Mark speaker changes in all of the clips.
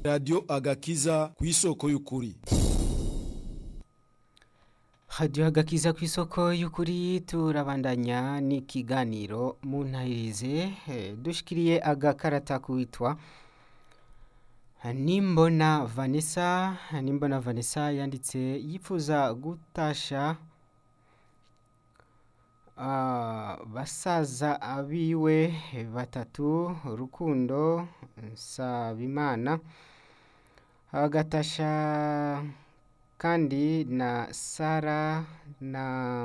Speaker 1: radiyo agakiza ku isoko y'ukuri
Speaker 2: hadiyo agakiza ku isoko y'ukuri turabandanya n'ikiganiro mu ntahirize dushikiriye agakarata kuwitwa nimbona vanessa nimbona vanessa yanditse yifuza gutasha basaza abiwe batatu rukundo nsabimana agatasha kandi na sara na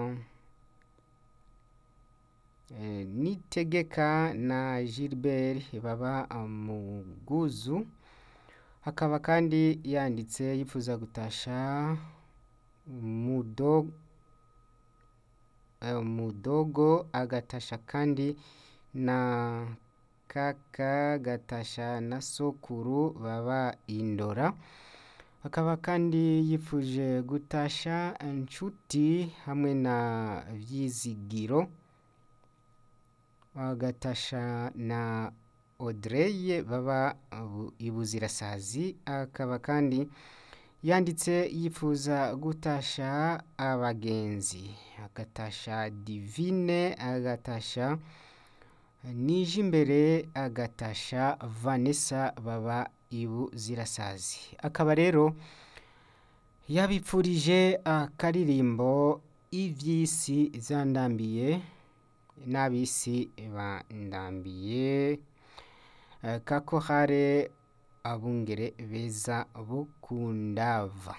Speaker 2: nitegeka na gilbert baba mu bwuzu hakaba kandi yanditse yifuza gutasha mudogo agatasha kandi na kaka gatasha na sokuru baba indora akaba kandi yifuje gutasha inshuti hamwe na byizigiro agatasha na Audrey baba ibuzirasazi akaba kandi yanditse yifuza gutasha abagenzi agatasha divine agatasha nije imbere agatasha vanessa baba ibuzirasazi akaba rero yabipfurije akaririmbo iby'isi zandambiye n'ab'isi bandambiye kako hare abungere beza bukundava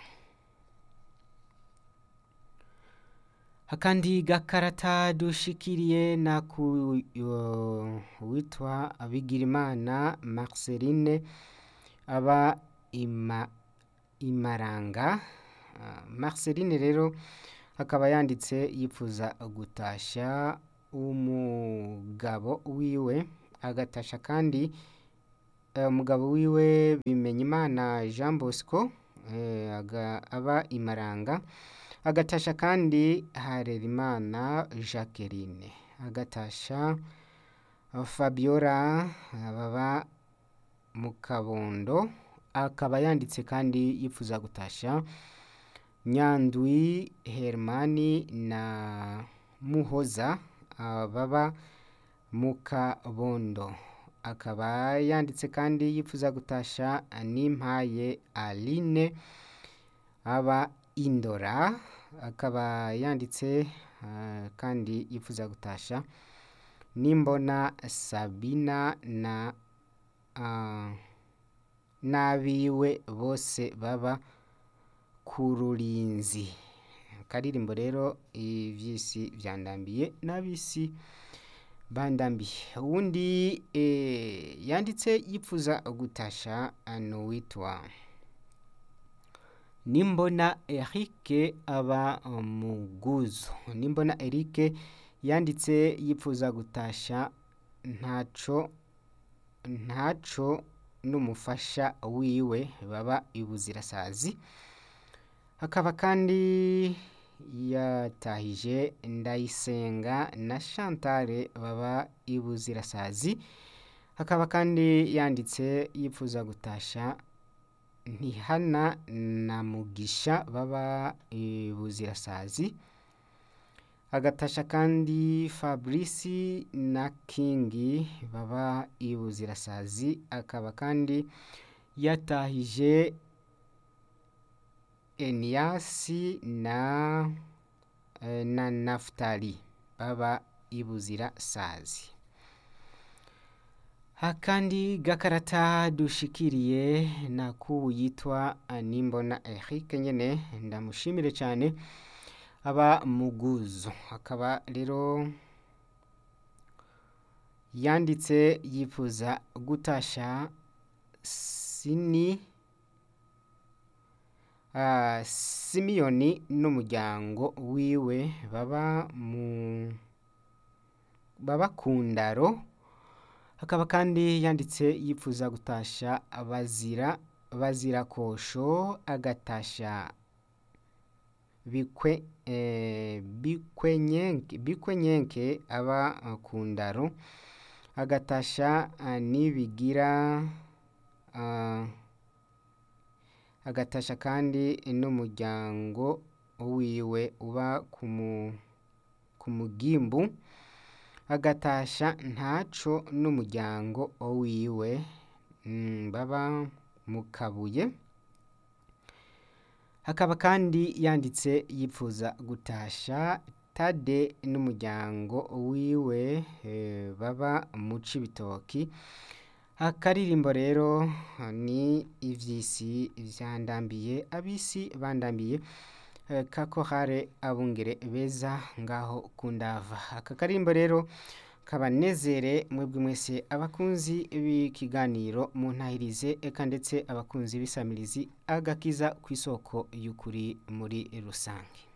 Speaker 2: akandi gakarata dushikiriye na ku witwa bigirimana marceline aba imaranga marceline rero akaba yanditse yifuza gutasha umugabo wiwe agatasha kandi umugabo wiwe bimenya imana jean bosco aba imaranga agatasha kandi harerimana jacqueline agatasha fabiola baba mu kabondo akaba yanditse kandi yifuza gutasha nyandwi hermani na muhoza baba mu kabondo akaba yanditse kandi yifuza gutasha n'impaye aline aba indora akaba yanditse kandi yifuza gutasha nimbona sabina na n'abiwe bose baba ku rurinzi akaririmbo rero iby'isi byandambiye n'ab'isi bandambiye uwundi yanditse yifuza gutasha n'uwitwa nimbona erike aba mu bwuzu nimbona erike yanditse yifuza gutasha ntaco ntaco n'umufasha wiwe baba ibuzirasazi akaba kandi yatahije ndayisenga na chantale baba ibuzirasazi akaba kandi yanditse yifuza gutasha ntihana na mugisha baba ibuzirasazi agatasha kandi fabrice na kingi baba ibuzirasazi akaba kandi yatahije eniyasi na na nafutali baba ibuzirasazi akandi gakarata dushikiriye na kubu yitwa nimbona Eric nyene ndamushimire cyane aba muguzo akaba rero yanditse yifuza gutasha sini simiyoni n'umuryango wiwe baba mu baba ku ndaro akaba kandi yanditse yifuza gutasha abazira bazira kosho agatasha bikwe bikwenyenke bikwenyenke aba ku ndaro agatasha nibigira agatasha kandi n'umuryango wiwe uba ku mu- ku mugimbu agatasha ntaco n'umuryango wiwe mm, baba mu kabuye hakaba kandi yanditse yipfuza gutasha tade n'umuryango wiwe eh, baba mu cibitoki akaririmbo rero ni ivy'isi vyandambiye abisi bandambiye eh, kakorare abungere beza ngaho kundava aka karimbo rero kabanezere mwebwe mwese abakunzi b'ikiganiro mu ntahirize eka ndetse abakunzi b'isamirizi agakiza ku isoko y'ukuri muri rusange